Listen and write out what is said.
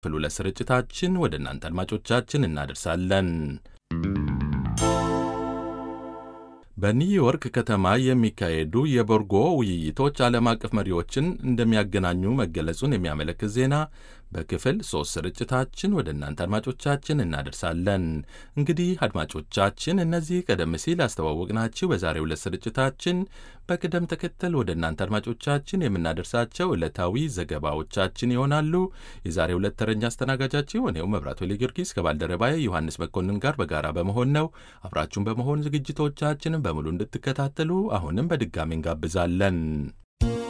ክፍል ሁለት ስርጭታችን ወደ እናንተ አድማጮቻችን እናደርሳለን። በኒውዮርክ ከተማ የሚካሄዱ የቦርጎ ውይይቶች ዓለም አቀፍ መሪዎችን እንደሚያገናኙ መገለጹን የሚያመለክት ዜና በክፍል ሶስት ስርጭታችን ወደ እናንተ አድማጮቻችን እናደርሳለን። እንግዲህ አድማጮቻችን እነዚህ ቀደም ሲል አስተዋወቅናችሁ በዛሬው ዕለት ስርጭታችን በቅደም ተከተል ወደ እናንተ አድማጮቻችን የምናደርሳቸው ዕለታዊ ዘገባዎቻችን ይሆናሉ። የዛሬው ዕለት ተረኛ አስተናጋጃችሁ እኔው መብራቱ ጊዮርጊስ ከባልደረባዬ ዮሐንስ መኮንን ጋር በጋራ በመሆን ነው። አብራችሁን በመሆን ዝግጅቶቻችንን በሙሉ እንድትከታተሉ አሁንም በድጋሚ እንጋብዛለን።